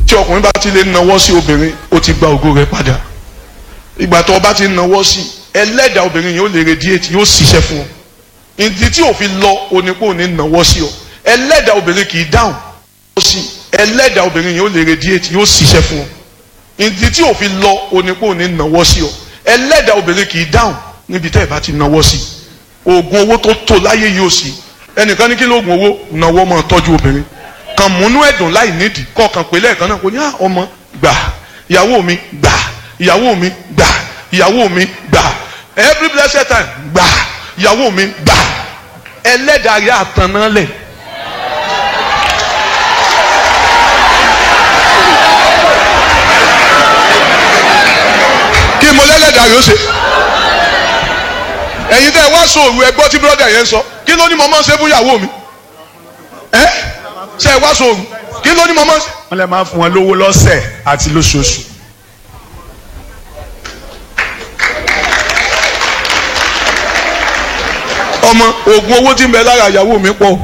tí ọkùnrin bá ti lè nawọ́ sí obìnrin ó ti gba ògo rẹ̀ padà ìgbà tó o bá ti nawọ́ sí ẹlẹ́dàá obìnrin yìí ó lè radiate yóò ṣiṣẹ́ fún ọ ìdí tí òfin lọ onípò ní nawọ́ sí ọ ẹlẹ́dàá obìnrin kì í dáhùn ó sì ẹlẹ́dàá obìnrin yìí ó lè radiate yóò ṣiṣẹ́ fún ọ ìdí tí òfin lọ onípò ní nawọ́ sí ọ ẹlẹ́dàá obìnrin kì í dáhùn níbi tẹ́ ẹ bá ti nawọ́ sí oògùn owó tó tó láyé yìí ó sì ẹnìkan ní kí lóògùn owó nawọ́ máa tọ́jú obìnrin kàn múnú ẹ̀dùn láì nídìí kọ̀ọ̀kan pé lẹ́ẹ̀kan náà kò ní ọmọ gbà ìyàwó mi gbà ìyàwó mi gbà ìyàwó mi gbà every blessed time gbà ìyàwó mi gbà ẹlẹ́dàá yà tán náà lẹ̀. kí mo lẹ́lẹ́dàá yóò ṣe ẹ̀yin tẹ́ ẹ wá sóòrù ẹ gbọ́ tí bírọ́dà yẹn sọ kí ló ní mo máa ń ṣe fún ìyàwó mi ẹ́ ṣe ẹ wá sóòrù kí ló ní mo máa ń ṣe. wọ́n lè máa fún wọn lówó lọ́sẹ̀ àti lóṣooṣù. ọmọ oògùn owó tí ń bẹ lára ìyàwó mi pọ̀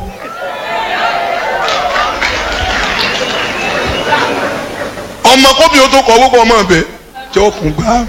ọmọ kóbi ó tó kọ owó kọ ọmọ ọbẹ tí ó kún gbá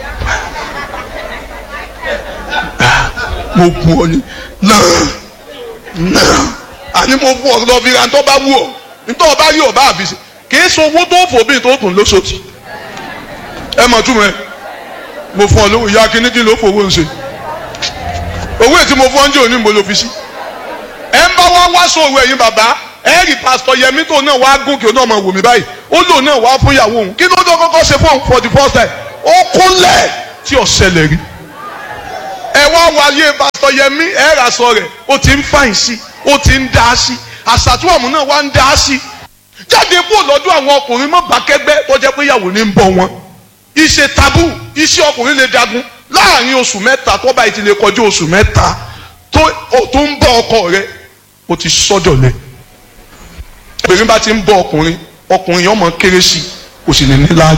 mo bu ọ ni náà náà àní mo bu ọ lọ fi ra ntọ́ bá wù ọ ntọ́ ọba rí ọba àbí ṣe kì í sọ owó tó fò bí tó tún lóṣooṣù ẹ mọ̀ túmọ̀ ẹ mo fún ọ lówó ìyá kíní kí ló fowó ń ṣe owó ètí mo fún ọ́njẹ́ òní mo lò fi sí. ẹ ń bá wá wá sóòrò ẹ̀yin bàbá ẹ rí pásítọ̀ yẹmí tó náà wá gòkè náà máa wò mí báyìí ó lò náà wá fún ìyàwó òun kí ló dé kọ́kọ́ ṣe fún òun for the first time ó kúnlẹ̀ tí ò ṣẹlẹ̀ rí. ẹ wá wáyé pásítọ̀ yẹmí ẹ rà sọ rẹ̀ ó ti ń fàìn sí ó ti ń dá sí àṣàtúwọ̀mù náà wá ń dá sí. jáde kúrò lọ́dún àwọn ọkùnrin mọ́ bàkẹ́gbẹ́ tó jẹ́ pé ìyàwó ní ń bọ̀ wọn. iṣẹ́ tabu iṣẹ́ ọkùnrin lè dagun láàrin oṣù mẹ́ta tó bá ti lè kọjú oṣù mẹ́ta tó tó ń bọ́ ọkọ rẹ o ti sọ́dọ̀ lẹ. obìnrin bá ti ń bọ́ ọkùnrin ọkùnrin yẹn mọ̀ kéré sí kò sì ní níláárí.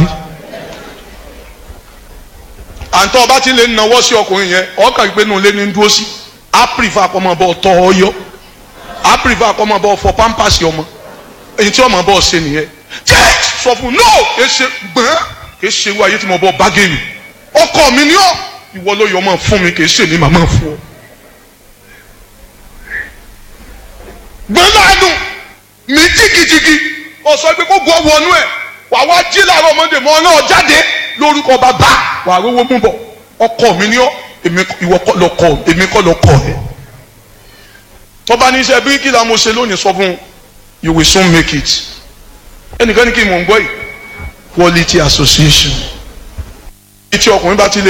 àǹtọ́ ọba ti lè nawọ́ sí ọkùnrin yẹn ọkàn gbé nu lé ní dúró sí á pìrìfà kọ́mọ bọ́ tọ́ ọ yọ á pìrìfà kọ́mọ bọ́ fọ pampasì ọmọ èyí tí ọmọ bọ́ ṣe nìyẹn jẹ́ sọ fún no kì í ṣe gbọ́n kì í ṣe irú ayé tí mo bọ́ bá gẹ̀rù ọkọ mi ni ọ ìwọ ló yọ ọmọ fún mi kì í ṣe ní màmá fún ọ. gbẹ́láàdùn mi jìgìjìgì ọ̀sọ́ pé kó gbọ́ wọnú ẹ̀ wà wá jí làárọ̀ ọmọdé mọ́ náà jáde lórúkọ bàbá wà á rówó mú bọ̀ ọkọ mi ni ọ ìwọ kọ́ lọ kọ èmi kọ́ lọ kọ ẹ. tọ́ba ní iṣẹ́ bíríkìlà mo ṣe lónìí sọ fún you will soon make it ẹnìkan ní kí n mọ̀ ń gbọ́ yìí quality association tí ọkùnrin bá ti lè.